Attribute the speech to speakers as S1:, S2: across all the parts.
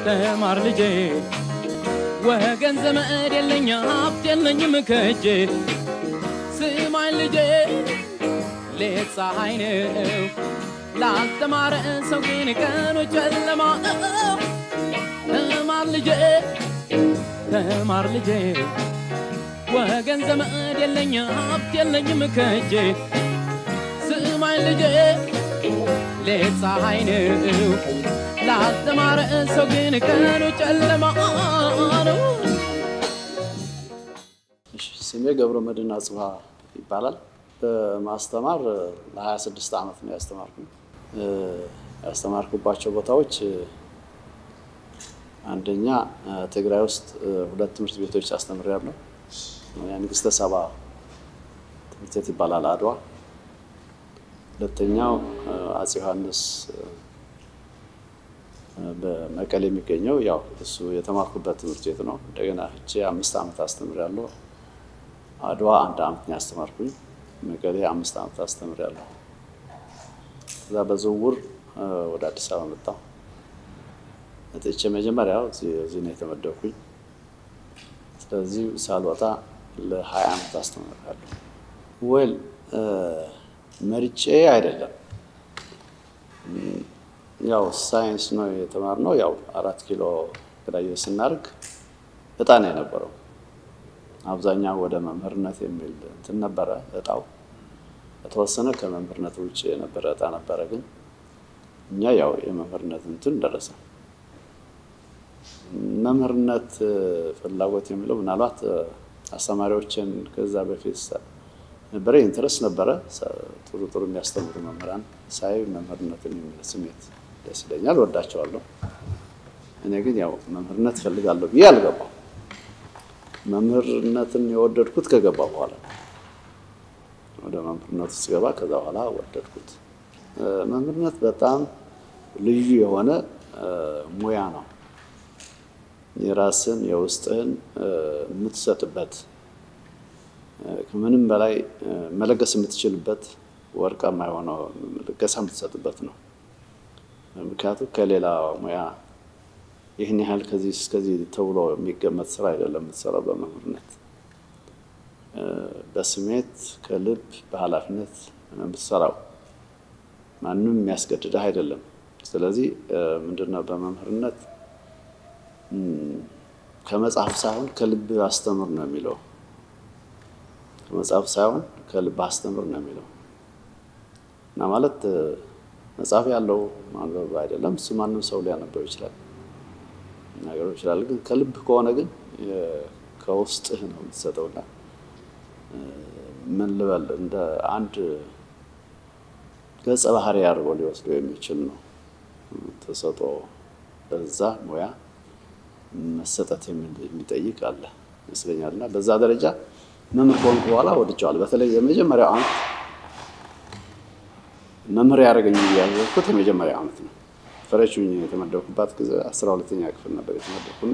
S1: ተማር ልጄ ወገን ዘመድ የለኝ ሀብት የለኝም ከእጄ ስማኝ ልጄ ሌት ፀሐይ ነው ላልተማረ ሰው ግን ቀኑ ጨለማ ነው። ተማር ልጄ ተማር ልጄ ወገን ዘመድ የለኝ ሀብት የለኝም ከእጄ ስማኝ ልጄ ሌት ፀሐይ ነው ላልተማረ ሰው ግን ቀኑ ጨለማ ነው።
S2: እሺ፣ ስሜ ገብረ መድህን አጽብሃ ይባላል። በማስተማር ለ26 ዓመት ነው ያስተማርኩ። ያስተማርኩባቸው ቦታዎች አንደኛ ትግራይ ውስጥ ሁለት ትምህርት ቤቶች አስተምሬያለሁ። የንግስተ ሰባ ትምህርት ቤት ይባላል አድዋ። ሁለተኛው አፄ ዮሐንስ በመቀሌ የሚገኘው ያው እሱ የተማርኩበት ትምህርት ቤት ነው። እንደገና ሄጄ አምስት ዓመት አስተምሬያለሁ። አድዋ አንድ ዓመት ነው ያስተማርኩኝ። መቀሌ አምስት ዓመት አስተምሬያለሁ። ከዛ በዝውውር ወደ አዲስ አበባ መጣሁ። መጥቼ መጀመሪያ እዚህ ነው የተመደብኩኝ። ስለዚህ ሳልወጣ ለሀያ ዓመት አስተምሬያለሁ። ወል መርጬ አይደለም ያው ሳይንስ ነው የተማርነው። ያው አራት ኪሎ ግራጁዌት ስናደርግ እጣ ነው የነበረው። አብዛኛው ወደ መምህርነት የሚል እንትን ነበረ እጣው። የተወሰነ ከመምህርነት ውጭ የነበረ እጣ ነበረ። ግን እኛ ያው የመምህርነት እንትን ደረሰ። መምህርነት ፍላጎት የሚለው ምናልባት አስተማሪዎችን ከዛ በፊት ነበረ ኢንትረስት ነበረ። ጥሩ ጥሩ የሚያስተምሩ መምህራን ሳይ መምህርነትን የሚል ስሜት ደስ ይለኛል፣ ወዳቸዋለሁ። እኔ ግን ያው መምህርነት እፈልጋለሁ ብዬ አልገባም። መምህርነትን የወደድኩት ከገባ በኋላ ወደ መምህርነት ውስጥ ገባ። ከዛ በኋላ ወደድኩት። መምህርነት በጣም ልዩ የሆነ ሙያ ነው። የራስን የውስጥህን የምትሰጥበት ከምንም በላይ መለገስ የምትችልበት ወርቃማ የሆነው ልገሳ የምትሰጥበት ነው። ምክንያቱም ከሌላ ሙያ ይህን ያህል ከዚህ እስከዚህ ተብሎ የሚገመት ስራ አይደለም የምትሰራው በመምህርነት በስሜት ከልብ በኃላፊነት የምትሰራው ማንም የሚያስገድድህ አይደለም። ስለዚህ ምንድነው በመምህርነት ከመጽሐፍ ሳይሆን ከልብ አስተምር ነው የሚለው ከመጽሐፍ ሳይሆን ከልብ አስተምር ነው የሚለው እና ማለት መጽሐፍ ያለው ማንበብ አይደለም። እሱ ማንም ሰው ሊያነበው ይችላል ነገሩ ይችላል። ግን ከልብ ከሆነ ግን ከውስጥህ ነው የምትሰጠውና ምን ልበል እንደ አንድ ገጸ ባህሪ አድርጎ ሊወስደው የሚችል ነው ተሰጦ በዛ ሙያ መሰጠት የሚጠይቅ አለ ይመስለኛል። እና በዛ ደረጃ መምህር ከሆንኩ በኋላ ወድጀዋለሁ። በተለይ የመጀመሪያው ዓመት መምህር ያደረገኝ ያዘዝኩት የመጀመሪያ ዓመት ነው። ፍሬሽ ሆኜ የተመደብኩባት ጊዜ አስራ ሁለተኛ ክፍል ነበር የተመደብኩና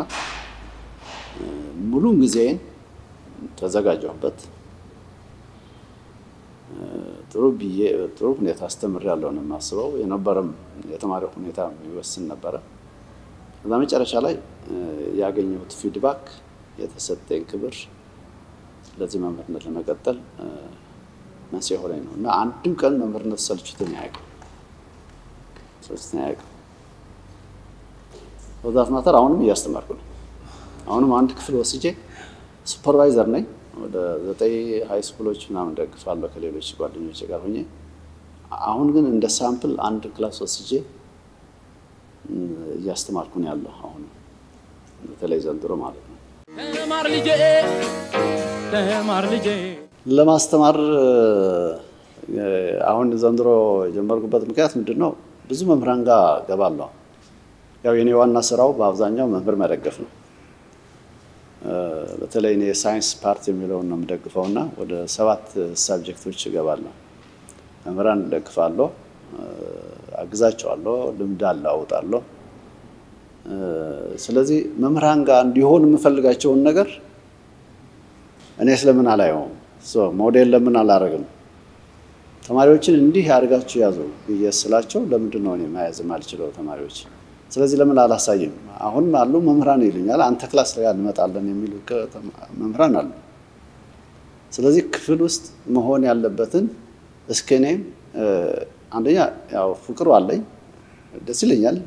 S2: ሙሉን ጊዜን ተዘጋጀሁበት። ጥሩ ብዬ ጥሩ ሁኔታ አስተምሬያለሁ ነው የማስበው። የነበረም የተማሪው ሁኔታ የሚወስን ነበረ። ከዛ መጨረሻ ላይ ያገኘሁት ፊድባክ የተሰጠኝ ክብር ለዚህ መምህርነት ለመቀጠል መንስኤ ሆነኝ ነው እና አንድም ቀን መምህርነት ሰልችቶኝ አያውቅም ሰልችቶኝ አያውቅም። በዛት ማተር አሁንም እያስተማርኩ ነው። አሁንም አንድ ክፍል ወስጄ ሱፐርቫይዘር ነኝ። ወደ ዘጠኝ ሀይ ስኩሎች ምናምን ደግፋለሁ ከሌሎች ጓደኞች ጋር ሆኜ። አሁን ግን እንደ ሳምፕል አንድ ክላስ ወስጄ እያስተማርኩ ነው ያለው አሁን በተለይ ዘንድሮ ማለት ነው።
S1: ተማር ልጄ ተማር ልጄ
S2: ለማስተማር አሁን ዘንድሮ የጀመርኩበት ምክንያት ምንድን ነው? ብዙ መምህራን ጋር ገባለሁ። ያው የኔ ዋና ስራው በአብዛኛው መምህር መደገፍ ነው። በተለይ እኔ የሳይንስ ፓርት የሚለውን ነው የምደግፈው እና ወደ ሰባት ሳብጀክቶች እገባለሁ። መምህራን እደግፋለሁ፣ አግዛቸዋለሁ፣ ልምድ አለዋውጣለሁ። ስለዚህ መምህራን ጋር እንዲሆን የምፈልጋቸውን ነገር እኔ ስለምን አላየውም? ሞዴል ለምን አላረግም? ተማሪዎችን እንዲህ አድርጋችሁ ያዙ ብዬ ስላቸው ለምንድን ነው እኔ መያዝ የማልችለው? ተማሪዎች ስለዚህ ለምን አላሳይም? አሁንም አሉ መምህራን ይሉኛል፣ አንተ ክላስ ላይ እንመጣለን የሚሉ መምህራን አሉ። ስለዚህ ክፍል ውስጥ መሆን ያለበትን እስከ እኔም አንደኛ ያው ፍቅሩ አለኝ ደስ ይለኛል።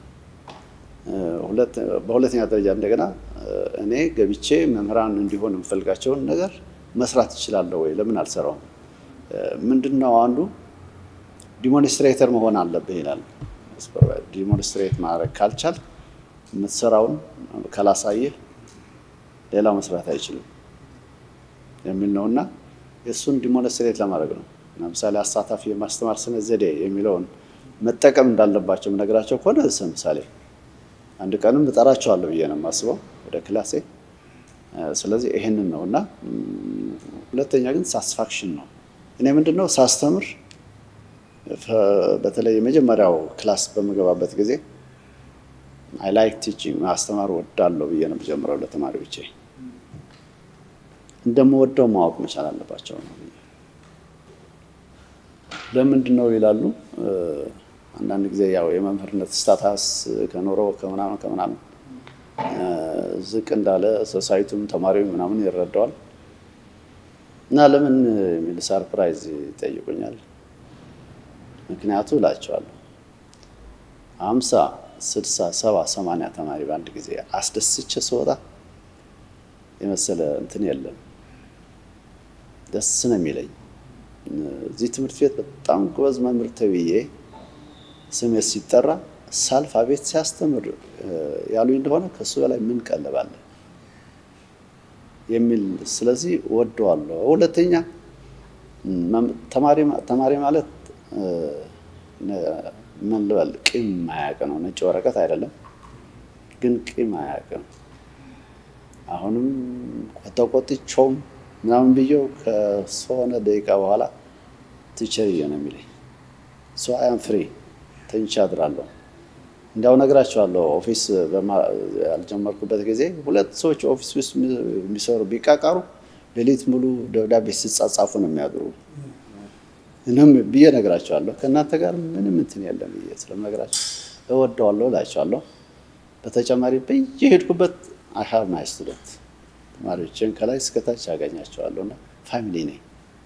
S2: በሁለተኛ ደረጃ እንደገና እኔ ገብቼ መምህራን እንዲሆን የምፈልጋቸውን ነገር መስራት እችላለሁ ወይ? ለምን አልሰራውም? ምንድን ነው አንዱ ዲሞንስትሬተር መሆን አለብህ ይላል። ዲሞንስትሬት ማድረግ ካልቻል የምትሰራውን ካላሳየህ ሌላው መስራት አይችልም የሚል ነው እና የእሱን ዲሞንስትሬት ለማድረግ ነው። ለምሳሌ አሳታፊ የማስተማር ስነ ዘዴ የሚለውን መጠቀም እንዳለባቸው ነገራቸው ከሆነ ምሳሌ አንድ ቀንም እጠራቸዋለሁ ብዬ ነው የማስበው ወደ ክላሴ። ስለዚህ ይሄንን ነው እና ሁለተኛ ግን ሳስፋክሽን ነው። እኔ ምንድን ነው ሳስተምር በተለይ የመጀመሪያው ክላስ በምገባበት ጊዜ አይ ላይክ ቲቺንግ ማስተማር ወዳለሁ ብዬ ነው የምጀምረው ለተማሪዎቼ። እንደምወደው ማወቅ መቻል አለባቸው ነው። ለምንድን ነው ይላሉ። አንዳንድ ጊዜ ያው የመምህርነት ስታታስ ከኖረው ከምናምን ከምናምን ዝቅ እንዳለ ሶሳይቱም ተማሪው ምናምን ይረዳዋል እና ለምን የሚል ሰርፕራይዝ ይጠይቁኛል። ምክንያቱ እላቸዋለሁ አምሳ ስድሳ ሰባ ሰማንያ ተማሪ በአንድ ጊዜ አስደስቼ ስወጣ የመሰለ እንትን የለም። ደስ ነው የሚለኝ። እዚህ ትምህርት ቤት በጣም ጎበዝ መምህር ተብዬ ስሜት ሲጠራ ሳልፍ አቤት ሲያስተምር ያሉኝ እንደሆነ ከሱ በላይ ምን ቀለባለ የሚል ስለዚህ ወደዋለሁ። ሁለተኛ ተማሪ ማለት ምን ልበል ቂም ማያቅ ነው። ነጭ ወረቀት አይደለም፣ ግን ቂም ማያቅ ነው። አሁንም ቆጠቆጥቸውም ምናምን ብየው ከሆነ ደቂቃ በኋላ ትቸርዬ ነው የሚለኝ ሶ አያም ፍሪ ተኝቼ አድራለሁ። እንዲያው ነግራቸዋለሁ። ኦፊስ ያልጀመርኩበት ጊዜ ሁለት ሰዎች ኦፊስ ውስጥ የሚሰሩ ቢቃቃሩ ሌሊት ሙሉ ደብዳቤ ሲጻጻፉ ነው የሚያድሩ እንም ብዬ ነግራቸዋለሁ። ከእናንተ ጋር ምንም እንትን የለም ብዬ ስለምነግራቸው እወደዋለሁ እላቸዋለሁ። በተጨማሪ በየሄድኩበት አሃብ ማይ ስቱደንት ተማሪዎችን ከላይ እስከታች ያገኛቸዋለሁ እና ፋሚሊ ነኝ፣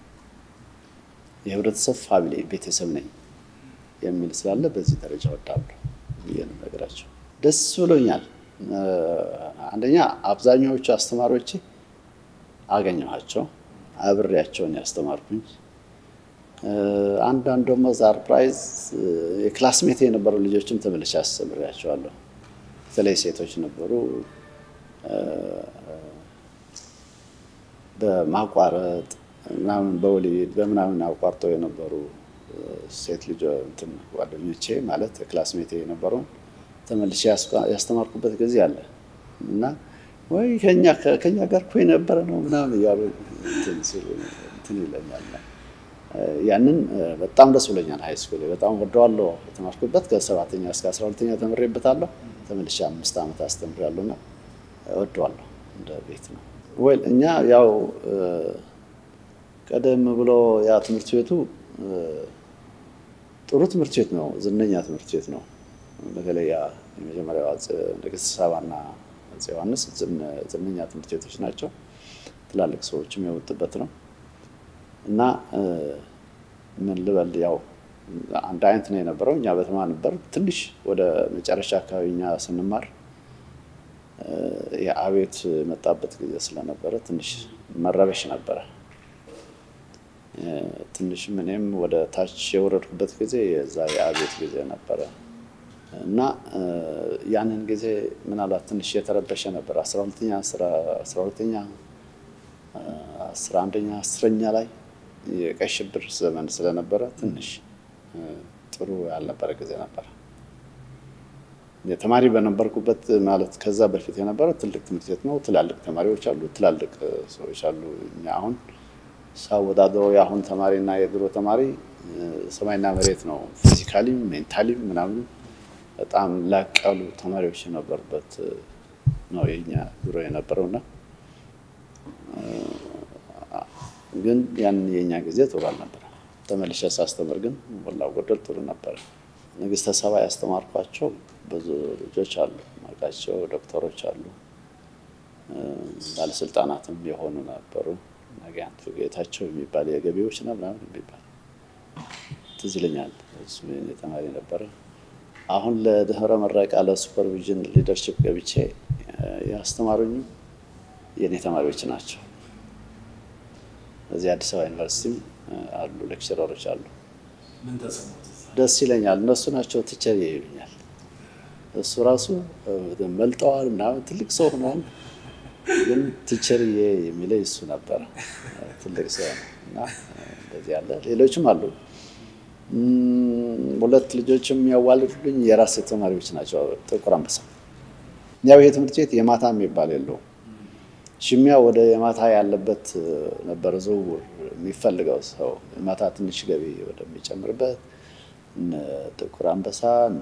S2: የህብረተሰብ ፋሚሊ ቤተሰብ ነኝ የሚል ስላለ በዚህ ደረጃ ወዳለሁ ብዬ ነው ነገራቸው። ደስ ብሎኛል። አንደኛ አብዛኛዎቹ አስተማሪዎቼ አገኘኋቸው፣ አብሬያቸውን ያስተማርኩኝ። አንዳንድ ደግሞ ሰርፕራይዝ የክላስሜት የነበሩ ልጆችም ተመልሼ አስተምሬያቸዋለሁ። በተለይ ሴቶች ነበሩ። በማቋረጥ ምናምን በወሊድ በምናምን አቋርጠው የነበሩ ሴት ልጅ እንትን ጓደኞቼ ማለት ክላስሜቴ የነበረውን ተመልሼ ያስተማርኩበት ጊዜ አለ እና ወይ ከኛ ጋር እኮ የነበረ ነው ምናምን እያሉ እንትን ይለኛል። ያንን በጣም ደስ ብሎኛል። ሀይ ስኩል በጣም ወደዋለሁ። የተማርኩበት ከሰባተኛ እስከ አስራ ሁለተኛ ተምሬበታለሁ። ተመልሼ አምስት ዓመት አስተምሬያለሁ እና ወደዋለሁ። እንደ ቤት ነው ወይ እኛ ያው ቀደም ብሎ ያ ትምህርት ቤቱ ጥሩ ትምህርት ቤት ነው። ዝነኛ ትምህርት ቤት ነው። በተለይ ያ የመጀመሪያው ንግስት ሳባና አፄ ዮሐንስ ዝነኛ ትምህርት ቤቶች ናቸው። ትላልቅ ሰዎችም የወጡበት ነው እና ምን ልበል ያው አንድ አይነት ነው የነበረው። እኛ በተማ ነበር ትንሽ ወደ መጨረሻ አካባቢ እኛ ስንማር የአቤት የመጣበት ጊዜ ስለነበረ ትንሽ መረበሽ ነበረ። ትንሽም እኔም ወደ ታች የወረድኩበት ጊዜ የዛ የአቤት ጊዜ ነበረ እና ያንን ጊዜ ምናልባት ትንሽ የተረበሸ ነበር። አስራ ሁለተኛ አስራ ሁለተኛ አስራ አንደኛ አስረኛ ላይ የቀይ ሽብር ዘመን ስለነበረ ትንሽ ጥሩ ያልነበረ ጊዜ ነበረ። የተማሪ በነበርኩበት ማለት ከዛ በፊት የነበረ ትልቅ ትምህርት ቤት ነው። ትላልቅ ተማሪዎች አሉ፣ ትላልቅ ሰዎች አሉ። እኛ አሁን ሳወዳድረው የአሁን ተማሪና የድሮ ተማሪ ሰማይና መሬት ነው። ፊዚካሊም ሜንታሊም ምናምን በጣም ላቅ ያሉ ተማሪዎች የነበሩበት ነው የኛ ድሮ የነበረውና ግን ያን የኛ ጊዜ ጥሩ አልነበረ። ተመልሼ ሳስተምር ግን ሞላ ጎደል ጥሩ ነበረ። ንግስተ ሰባ ያስተማርኳቸው ብዙ ልጆች አሉ፣ ማውቃቸው ዶክተሮች አሉ፣ ባለስልጣናትም የሆኑ ነበሩ። ነጋንቱ ጌታቸው የሚባል የገቢዎች ነው ምናምን የሚባል ትዝ ይለኛል። እሱ የእኔ ተማሪ ነበረ። አሁን ለድህረ ምረቃ ለሱፐርቪዥን ሊደርሽፕ ገብቼ ያስተማሩኝ የእኔ ተማሪዎች ናቸው። እዚህ አዲስ አበባ ዩኒቨርሲቲም አሉ ሌክቸረሮች አሉ። ደስ ይለኛል። እነሱ ናቸው ቲቸር ይሉኛል። እሱ ራሱ መልጠዋል ምናምን ትልቅ ሰው ሆኗል፣ ግን ቲቸርዬ የሚለኝ እሱ ነበረ። ትልቅ ሰው ነው እና እንደዚህ ያለ ሌሎችም አሉ። ሁለት ልጆችም የሚያዋልዱልኝ የራሴ ተማሪዎች ናቸው። ጥቁር አንበሳ ያው ይሄ ትምህርት ቤት የማታ የሚባል የለውም። ሽሚያ ወደ የማታ ያለበት ነበር ዝውውር የሚፈልገው ሰው የማታ ትንሽ ገቢ ወደሚጨምርበት ጥቁር አንበሳ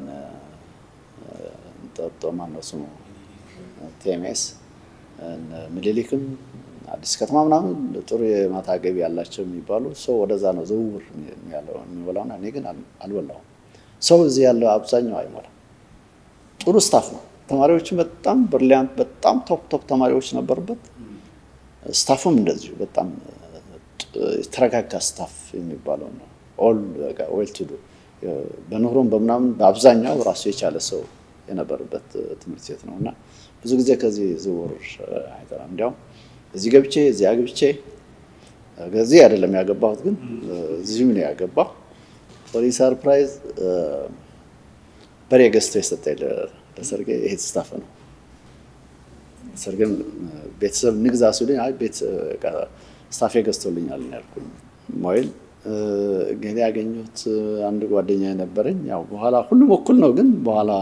S2: ጠጦ ማነው ስሙ ቴሜስ ምኒልክም አዲስ ከተማ ምናምን ጥሩ የማታ ገቢ ያላቸው የሚባሉ ሰው ወደዛ ነው ዝውውር የሚበላውና እኔ ግን አልበላውም። ሰው እዚህ ያለው አብዛኛው አይሞላም። ጥሩ ስታፍ ነው። ተማሪዎችም በጣም ብሪሊያንት፣ በጣም ቶፕ ቶፕ ተማሪዎች ነበሩበት። ስታፉም እንደዚሁ በጣም የተረጋጋ ስታፍ የሚባለው ነው። ኦል ዌል ቱ ዱ በኑሮም በምናምን በአብዛኛው ራሱ የቻለ ሰው የነበረበት ትምህርት ቤት ነው እና ብዙ ጊዜ ከዚህ ዝውውር አይጠራም። እንዲያውም እዚህ ገብቼ እዚህ አግብቼ ከዚህ አይደለም ያገባሁት፣ ግን እዚህም ነው ያገባሁ። ፎሪ ሰርፕራይዝ በሬ ገዝቶ የሰጠኝ ለሰርጌ ይሄ ስታፍ ነው። ሰርግም ቤተሰብ ንግዛ ሲሉኝ አይ ቤት ስታፌ ገዝቶልኛል ያልኩኝ ሞይል ገሌ ያገኘሁት አንድ ጓደኛ የነበረኝ ያው በኋላ ሁሉም እኩል ነው፣ ግን በኋላ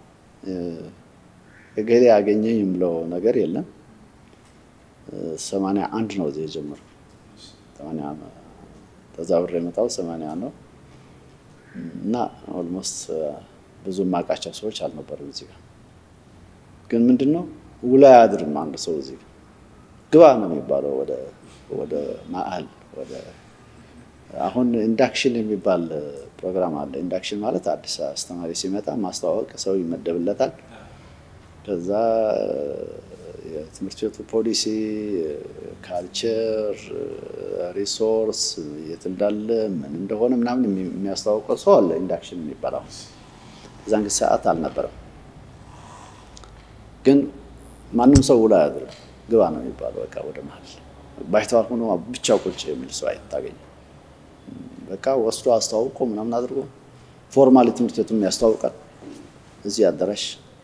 S2: ገሌ ያገኘኝ የምለው ነገር የለም። ሰማንያ አንድ ነው እዚህ የጀመርኩ ሰማንያ ተዛብሬ የመጣው ሰማንያ ነው እና ኦልሞስት ብዙ የማውቃቸው ሰዎች አልነበሩም እዚህ ጋር ግን ምንድን ነው ውሎ አያድርም አንድ ሰው እዚህ ግባ ነው የሚባለው ወደ ማዕል ወደ አሁን ኢንዳክሽን የሚባል ፕሮግራም አለ። ኢንዳክሽን ማለት አዲስ አስተማሪ ሲመጣ ማስተዋወቅ፣ ሰው ይመደብለታል። ከዛ የትምህርት ቤቱ ፖሊሲ፣ ካልቸር፣ ሪሶርስ የት እንዳለ ምን እንደሆነ ምናምን የሚያስተዋውቀው ሰው አለ። ኢንዳክሽን የሚባል አሁን እዛን ጊዜ ሰዓት አልነበረም። ግን ማንም ሰው ውሎ አያድርም። ግባ ነው የሚባለው። በቃ ወደ መሀል ባይተዋር ሆኖ ብቻው ቁጭ የሚል ሰው አይታገኝም። በቃ ወስዶ አስተዋውቆ ምናምን አድርጎ ፎርማሊ ትምህርት ቤቱም ያስተዋውቃል እዚህ አዳራሽ።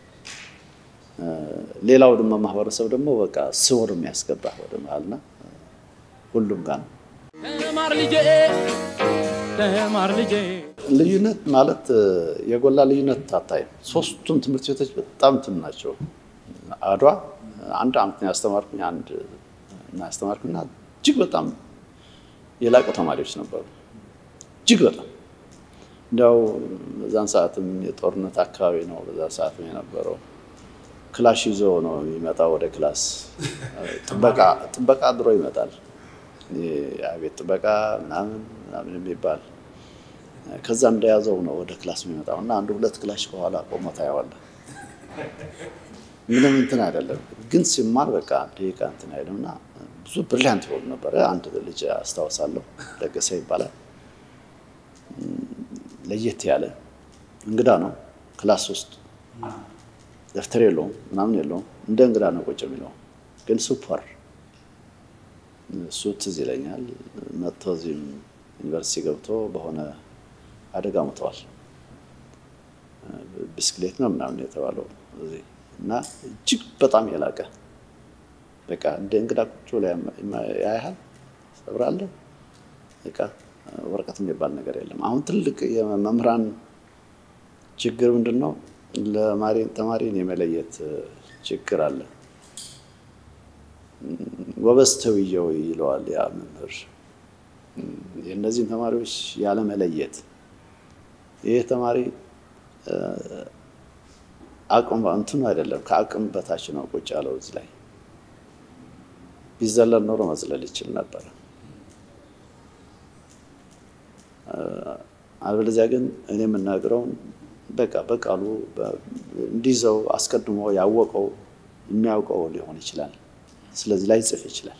S2: ሌላው ደግሞ ማህበረሰብ ደግሞ በቃ ስውር የሚያስገባ ወደ መሀልና ሁሉም ጋር ነው።
S1: ተማር ልጄ ተማር ልጄ
S2: ልዩነት ማለት የጎላ ልዩነት አታይም። ሶስቱም ትምህርት ቤቶች በጣም እንትን ናቸው። አድዋ አንድ አመት ነው ያስተማርኩኝ፣ አንድ እና ያስተማርኩና እጅግ በጣም የላቁ ተማሪዎች ነበሩ። እጅግ በጣም እንዲያው በዛን ሰዓትም የጦርነት አካባቢ ነው። በዛ ሰዓትም የነበረው ክላሽ ይዞ ነው የሚመጣው ወደ ክላስ። ጥበቃ አድሮ ይመጣል። የቤት ጥበቃ ምናምን ምናምን የሚባል ከዛ እንደያዘው ነው ወደ ክላስ የሚመጣው እና አንዱ ሁለት ክላሽ ከኋላ ቆሞ ታየዋለህ። ምንም እንትን አይደለም፣ ግን ሲማር በቃ ደቂቃ እንትን አይልም እና ብዙ ብሪሊያንት ይሆኑ ነበረ። አንድ ልጅ አስታውሳለሁ፣ ለገሰ ይባላል። ለየት ያለ እንግዳ ነው። ክላስ ውስጥ ደብተር የለውም ምናምን የለውም። እንደ እንግዳ ነው ቁጭ የሚለው ግን ሱፐር እሱ ትዝ ይለኛል። መጥቶ እዚህም ዩኒቨርሲቲ ገብቶ በሆነ አደጋ ሞተዋል። ብስክሌት ነው ምናምን የተባለው እዚህ እና እጅግ በጣም የላቀ በቃ እንደ እንግዳ ቁጭ ብሎ ያያሃል፣ ሰብራለህ። በቃ ወረቀት የሚባል ነገር የለም። አሁን ትልቅ የመምህራን ችግር ምንድን ነው? ተማሪን የመለየት ችግር አለ። ጎበዝ ተውየው ይለዋል ያ መምህር። የእነዚህን ተማሪዎች ያለመለየት ይህ ተማሪ አቅም እንትኑ አይደለም ከአቅም በታች ነው ቁጭ ያለው እዚህ ላይ ቢዘለል ኖሮ መዝለል ይችል ነበር። አለበለዚያ ግን እኔ የምናገረውን በቃ በቃሉ እንዲይዘው አስቀድሞ ያወቀው የሚያውቀው ሊሆን ይችላል። ስለዚህ ላይጽፍ ይችላል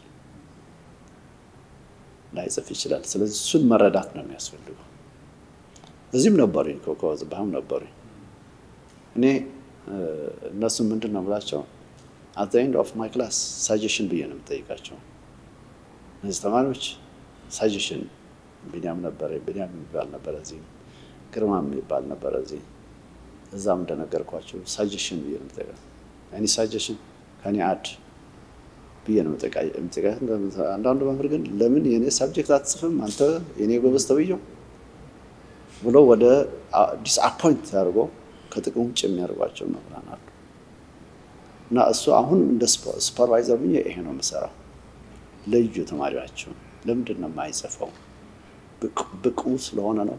S2: ላይጽፍ ይችላል። ስለዚህ እሱን መረዳት ነው የሚያስፈልገው። እዚህም ነበሩኝ ኮከበ ጽባህም ነበሩኝ። እኔ እነሱ ምንድን ነው ብላቸው አት ኤንድ ኦፍ ማይ ክላስ ሳጀሽን ብዬ ነው የምጠይቃቸው። እነዚህ ተማሪዎች ሳጀሽን ቢኒያም ነበረ፣ ቢኒያም የሚባል ነበረ እዚህ፣ ግርማ የሚባል ነበረ እዚህ። እዛም እንደነገርኳቸው ሳጀሽን ብዬ ነው የምጠይቃቸው። እኔ ሳጀሽን ከኔ አድ ብዬ ነው የምጠይቃቸው። አንዳንዱ መምህር ግን ለምን የኔ ሳብጀክት አትጽፍም አንተ የኔ ጎበዝ ተብዬው ብሎ ወደ ዲስአፖይንት አድርጎ ከጥቅም ውጭ የሚያደርጓቸው መምህራን አሉ። እና እሱ አሁን እንደ ሱፐርቫይዘር ብዬ ይሄ ነው የምሰራው። ልዩ ተማሪያቸው ለምንድን ነው የማይጽፈው? ብቁ ስለሆነ ነው።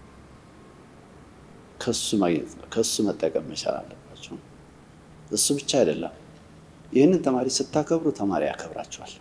S2: ከሱ ማግኘት ነው፣ ከሱ መጠቀም መቻል አለባቸው። እሱ ብቻ አይደለም። ይህንን ተማሪ ስታከብሩ ተማሪ ያከብራቸዋል።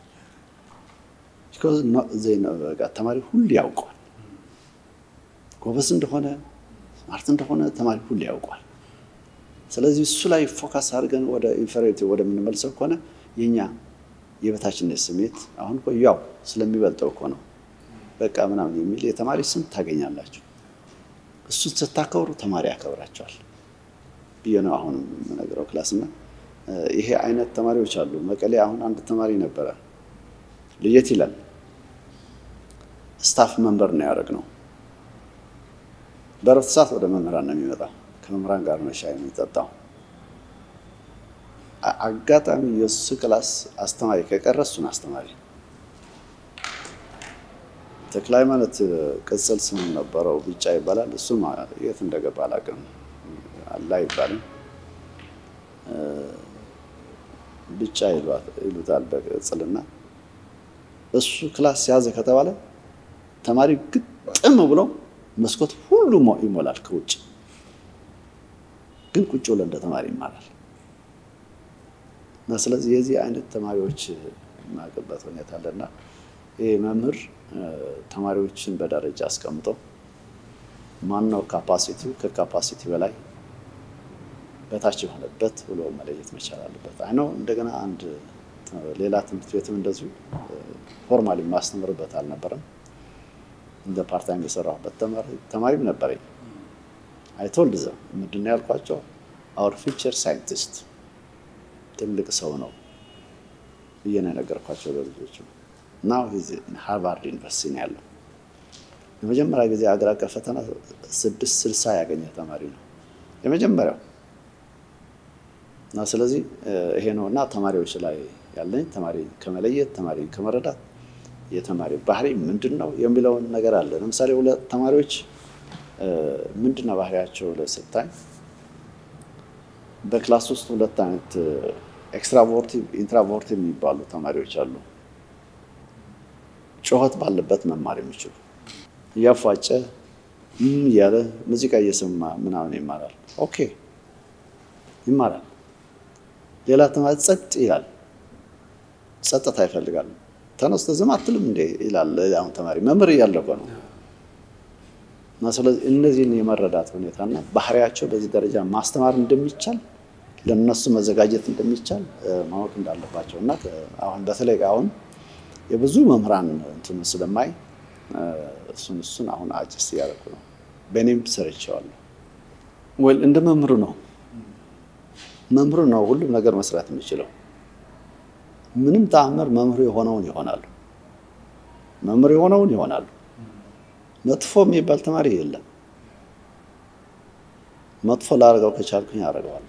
S2: ተማሪ ሁሉ ያውቀዋል። ጎበዝ እንደሆነ ስማርት እንደሆነ ተማሪ ሁሉ ያውቀዋል። ስለዚህ እሱ ላይ ፎካስ አድርገን ወደ ኢንፌሪቲ ወደምንመልሰው ከሆነ የኛ የበታችነት ስሜት አሁን እኮ ያው ስለሚበልጠው እኮ ነው በቃ ምናምን የሚል የተማሪ ስም ታገኛላችሁ። እሱን ስታከብሩ ተማሪ ያከብራቸዋል ብዬ ነው አሁን የምነግረው ክላስና ይሄ አይነት ተማሪዎች አሉ። መቀሌ አሁን አንድ ተማሪ ነበረ፣ ለየት ይላል። ስታፍ መንበር ነው ያደረግነው። በእረፍት ሰዓት ወደ መምህራን ነው የሚመጣው። ከመምህራን ጋር ነው ሻይ የሚጠጣው። አጋጣሚ የእሱ ክላስ አስተማሪ ከቀረ እሱን አስተማሪ ተክለ ሃይማኖት ቅጽል ስም ነበረው፣ ቢጫ ይባላል። እሱም የት እንደገባ አላውቅም፣ አላ አይባልም ብቻ ይሉታል በቅጽልና። እሱ ክላስ ያዘ ከተባለ ተማሪ ግጥም ብሎ መስኮት ሁሉ ይሞላል ከውጭ ግን ቁጭ ብሎ እንደ ተማሪ ይማራል። እና ስለዚህ የዚህ አይነት ተማሪዎች የማውቅበት ሁኔታ አለና ይህ መምህር ተማሪዎችን በደረጃ አስቀምጦ ማነው ካፓሲቲው ከካፓሲቲ በላይ በታች የሆነበት ብሎ መለየት መቻል አለበት። አይ ነው እንደገና አንድ ሌላ ትምህርት ቤትም እንደዚሁ ፎርማሊ የማስተምርበት አልነበረም። እንደ ፓርታይም የሰራሁበት ተማሪም ነበረኝ። አይቶልድ ዘም ምንድን ነው ያልኳቸው? አውር ፊውቸር ሳይንቲስት ትልቅ ሰው ነው ብዬ ነው የነገርኳቸው ለልጆቹ። እና ሃርቫርድ ዩኒቨርሲቲ ነው ያለው። የመጀመሪያ ጊዜ አገር አቀፍ ፈተና ስድስት ስልሳ ያገኘ ተማሪ ነው የመጀመሪያው። እና ስለዚህ ይሄ ነው እና ተማሪዎች ላይ ያለኝ ተማሪ ከመለየት ተማሪ ከመረዳት የተማሪ ባህሪ ምንድን ነው የሚለውን ነገር አለ። ለምሳሌ ሁለት ተማሪዎች ምንድን ነው ባህሪያቸው ለስታይ በክላስ ውስጥ ሁለት አይነት ኤክስትራቮርቲቭ ኢንትራቮርቲቭ የሚባሉ ተማሪዎች አሉ። ጩኸት ባለበት መማር የሚችሉ እያፏጨ እያለ ሙዚቃ እየሰማ ምናምን ይማራል። ኦኬ ይማራል። ሌላ ተማሪ ጸጥ ይላል። ጸጥታ ይፈልጋል። ተነስተ ዝም አትልም እንዴ ይላል አሁን ተማሪ መምህር እያለ እኮ ነው። እና ስለዚህ እነዚህን የመረዳት ሁኔታና ባህሪያቸው በዚህ ደረጃ ማስተማር እንደሚቻል ለነሱ መዘጋጀት እንደሚቻል ማወቅ እንዳለባቸው እና አሁን በተለይ አሁን የብዙ መምህራን እንትኑ ስለማይ እሱን እሱን አሁን አጭስ እያደረኩ ነው። በእኔም ሰርቼዋለሁ። ወይ እንደ መምህሩ ነው መምህሩ ነው ሁሉም ነገር መስራት የሚችለው። ምንም ተአምር መምህሩ የሆነውን ይሆናሉ። መምህሩ የሆነውን ይሆናሉ። መጥፎ የሚባል ተማሪ የለም። መጥፎ ላደርገው ከቻልኩኝ አደርገዋለሁ።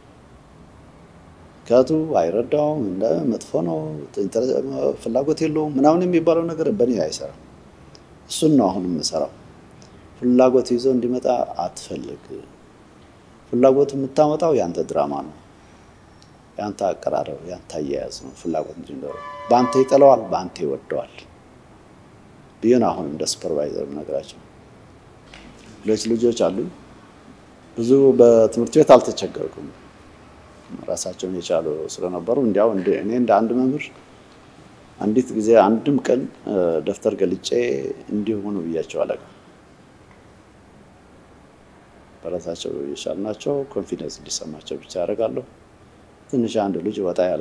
S2: ምክንያቱ አይረዳውም፣ እንደ መጥፎ ነው፣ ፍላጎት የለውም ምናምን የሚባለው ነገር በእኔ አይሰራም። እሱን ነው አሁን የምሰራው። ፍላጎት ይዞ እንዲመጣ አትፈልግ። ፍላጎት የምታመጣው ያንተ ድራማ ነው፣ ያንተ አቀራረብ፣ ያንተ አያያዝ ነው። ፍላጎት እንጂ በአንተ ይጠለዋል፣ በአንተ ይወደዋል ብዬ ነው አሁን እንደ ሱፐርቫይዘር ነገራቸው። ሁለት ልጆች አሉኝ። ብዙ በትምህርት ቤት አልተቸገርኩም። ራሳቸውን የቻሉ ስለነበሩ እንዲያው እኔ እንደ አንድ መምህር አንዲት ጊዜ አንድም ቀን ደብተር ገልጬ እንዲሆኑ ብያቸው አለቃ በራሳቸው የቻልናቸው ኮንፊደንስ እንዲሰማቸው ብቻ ያደርጋለሁ። ትንሽ አንድ ልጅ ወጣ ያለ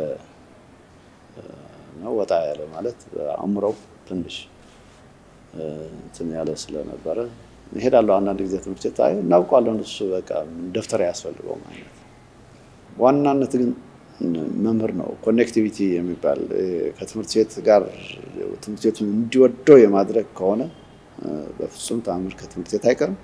S2: ነው። ወጣ ያለ ማለት አእምሮው ትንሽ እንትን ያለ ስለነበረ እሄዳለሁ አንዳንድ ጊዜ ትምህርት ቤት አይ እናውቀዋለን፣ እሱ በቃ ደብተር ያስፈልገው ማለት ዋናነት ግን መምህር ነው። ኮኔክቲቪቲ የሚባል ከትምህርት ቤት ጋር ትምህርት ቤቱን እንዲወደው የማድረግ ከሆነ በፍጹም ተአምር ከትምህርት ቤት አይቀርም።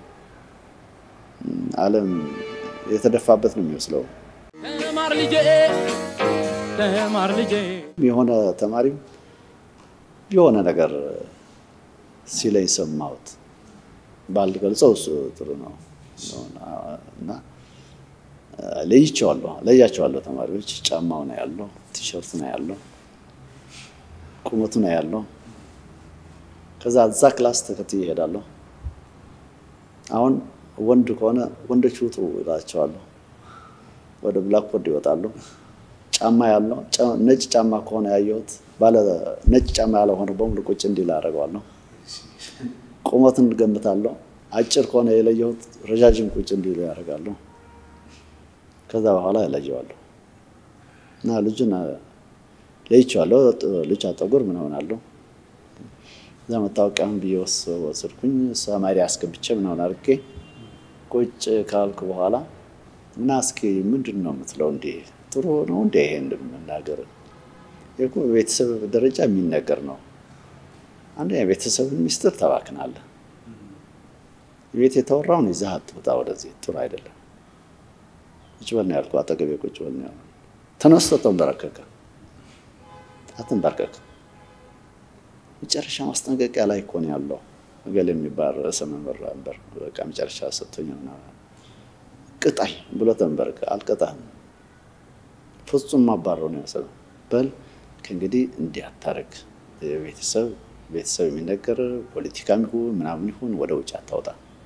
S2: ዓለም የተደፋበት ነው የሚመስለው።
S1: ተማር ልጄ ተማር ልጄ
S2: የሆነ ተማሪም የሆነ ነገር ሲለኝ ሰማሁት። ባልገልጸው እሱ ጥሩ ነው እና ለይቼዋለሁ ለያቸዋለሁ። ተማሪዎች ጫማው ነው ያለው፣ ቲሸርቱ ነው ያለው፣ ቁመቱ ነው ያለው። ከዛ እዛ ክላስ ተከትዬ እሄዳለሁ። አሁን ወንድ ከሆነ ወንዶች ውጡ እላቸዋለሁ። ወደ ብላክቦርድ ይወጣሉ። ጫማ ያለው ነጭ ጫማ ከሆነ ያየሁት ባለ ነጭ ጫማ ያልሆነ በሙሉ ቁጭ እንዲል አደርገዋለሁ። ቁመቱን ገምታለሁ። አጭር ከሆነ የለየሁት ረዣዥም ቁጭ እንዲሉ ያደርጋለሁ። ከዛ በኋላ እለየዋለሁ እና ልጁን ለይቼዋለሁ። ልጅ ጠጉር ምን ሆናለሁ እዛ መታወቂያውን ብዬ ወሰድኩኝ። ሰማሪ አስገብቼ ምናምን አድርጌ ቁጭ ካልኩ በኋላ እና እስኪ ምንድን ነው የምትለው? እንዴ ጥሩ ነው እንዴ ይሄ እንደምናገር እኮ በቤተሰብ ደረጃ የሚነገር ነው። አንደኛ የቤተሰብን ሚስጥር ተባክናለህ። ቤት የተወራውን ይዘህ አትውጣ ወደዚህ ጥሩ አይደለም። ቁጭ በል ነው ያልኩህ። አጠገቤ ቁጭ በል ነው ያልኩህ። ተነስቶ ተንበረከከ። አትንበርከክ። መጨረሻ ማስጠንቀቂያ ላይ እኮ ነው ያለው። እገሌ የሚባል ርዕሰ መምህር ነበር። በቃ መጨረሻ ሰጥቶኝ ምናምን ቅጣኝ ብሎ ተንበረከከ። አልቀጣህም፣ ፍጹም ማባረው ነው ያሰበ። በል ከእንግዲህ እንዲህ አታረግ። ቤተሰብ ቤተሰብ የሚነገር ፖለቲካም ይሁን ምናምን ይሁን ወደ ውጭ አታውጣ።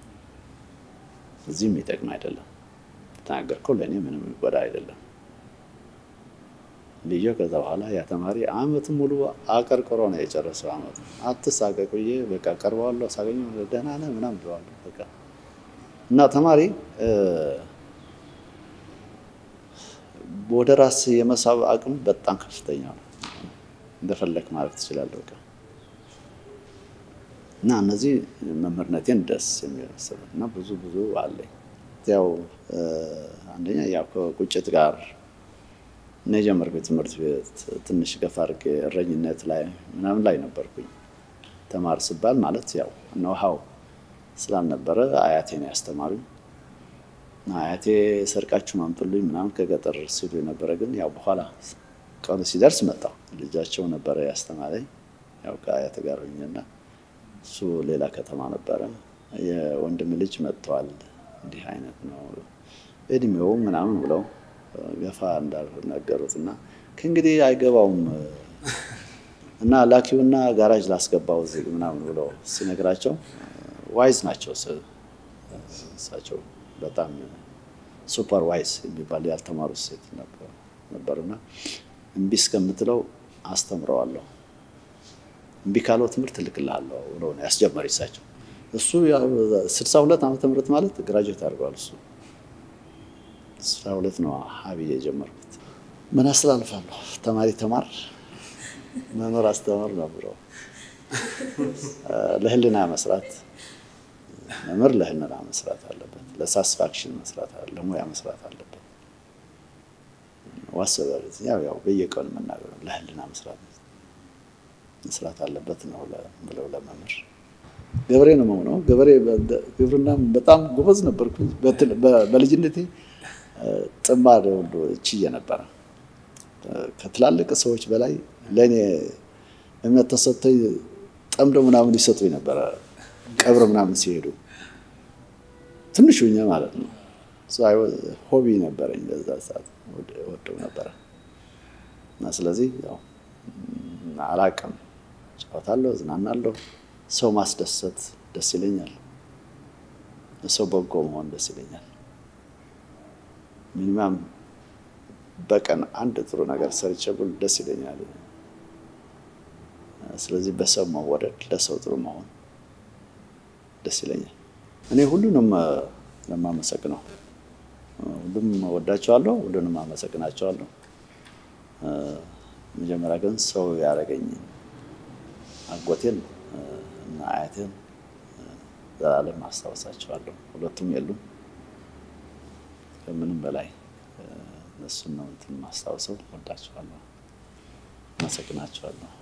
S2: እዚህም የሚጠቅም አይደለም። ተናገርከው ለእኔ ምንም የሚጎዳ አይደለም ብዬ ከዛ በኋላ ያ ተማሪ አመት ሙሉ አቀርቅሮ ነው የጨረሰው። አመቱ አትሳቀቅ ብዬ በቃ ቀርበዋለሁ። ሳገኘው ደህና ነህ ምናምን ብለዋለሁ። በቃ እና ተማሪ ወደ ራስ የመሳብ አቅም በጣም ከፍተኛ ነው። እንደፈለክ ማለት ትችላለህ። በቃ እና እነዚህ መምህርነቴን ደስ የሚመስል እና ብዙ ብዙ አለኝ። ያው አንደኛ ያው ከቁጭት ጋር እና የጀመርኩት ትምህርት ቤት ትንሽ ገፋ አድርጌ እረኝነት ላይ ምናምን ላይ ነበርኩኝ። ተማር ስባል ማለት ያው ኖሃው ስላልነበረ አያቴ ነው ያስተማሩኝ። አያቴ ሰርቃችሁ ማምጡልኝ ምናምን ከገጠር ሲሉ የነበረ ግን ያው በኋላ ቀኑ ሲደርስ መጣሁ። ልጃቸው ነበረ ያስተማረኝ ያው ከአያቴ ጋር ሆኜና እሱ ሌላ ከተማ ነበረ። የወንድም ልጅ መጥተዋል። እንዲህ አይነት ነው እድሜው ምናምን ብለው ገፋ እንዳልነገሩት እና ከእንግዲህ አይገባውም እና ላኪውና ጋራጅ ላስገባው እዚህ ምናምን ብለው ሲነግራቸው ዋይዝ ናቸው እሳቸው በጣም ሱፐር ዋይዝ የሚባል ያልተማሩ ሴት ነበርና እምቢ እስከምትለው አስተምረዋለሁ እምቢ ካለው ትምህርት እልክልሃለሁ ብለው ነው ያስጀመሩ እሳቸው። እሱ ስልሳ ሁለት ዓመተ ምህረት ማለት ግራጁዌት አድርገዋል እሱ ስራ ሁለት ነው ሀብዬ የጀመርኩት። ምን አስተላልፋለሁ? ተማሪ ተማር፣ መምህር አስተምር ነው ብለው ለህልና መስራት መምህር ለህልና መስራት አለበት። ለሳስፋክሽን መስራት ለሙያ መስራት አለበት። ዋሰበ ያው ያው በየቀኑ መናገር ለህልና መስራት መስራት አለበት ነው ብለው ለመምህር ገበሬ ነው መሆነው። ገበሬ ግብርና በጣም ጎበዝ ነበርኩ በልጅነቴ ጥማድ ወልዶ ችዬ ነበረ። ከትላልቅ ሰዎች በላይ ለእኔ እምነት ተሰጥቶኝ ጠምዶ ምናምን ይሰጡኝ ነበረ። ቀብር ምናምን ሲሄዱ ትንሽ ሆኜ ማለት ነው። ሆቢ ነበረኝ በዛ ሰዓት ወደው ነበረ እና ስለዚህ ያው አላቅም፣ ጫወታለሁ፣ ዝናናለሁ። ሰው ማስደሰት ደስ ይለኛል። ሰው በጎ መሆን ደስ ይለኛል። ሚኒማም በቀን አንድ ጥሩ ነገር ሰርቼ ብል ደስ ይለኛል። ስለዚህ በሰው መወደድ፣ ለሰው ጥሩ መሆን ደስ ይለኛል። እኔ ሁሉንም ለማመሰግነው ሁሉም ወዳቸዋለሁ፣ ሁሉንም አመሰግናቸዋለሁ። መጀመሪያ ግን ሰው ያደረገኝ አጎቴን እና አያቴን ዘላለም አስታውሳቸዋለሁ። ሁለቱም የሉም። ከምንም በላይ እነሱን ነው እንትን ማስታውሰው። ወዳቸዋለሁ፣ አመሰግናቸዋለሁ።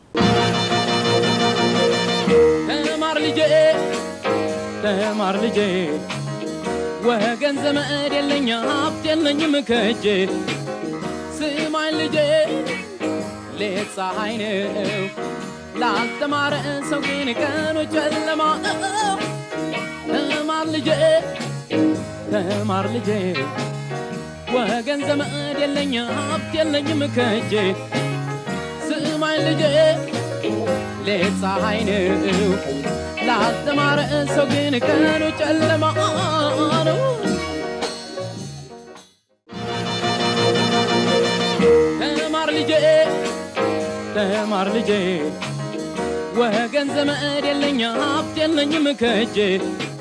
S1: ተማር ልጄ ተማር ልጄ ወገን ዘመድ የለኝ ሀብት የለኝም ከእጄ ስማኝ ልጄ ሌት ፀሐይ ነው ላልተማረ ሰው ግን ቀኑ ጨለማ ነው። ተማር ልጄ ተማር ልጄ ወገን ዘመድ የለኝ ሀብት የለኝም ከእጄ ስማኝ ልጄ ሌት ፀሐይ ነው ላልተማረ ሰው ግን ቀኑ ጨለማ ነው። ተማር ልጄ ተማር ልጄ ወገን ዘመድ የለኝ ሀብት የለኝም ከእጄ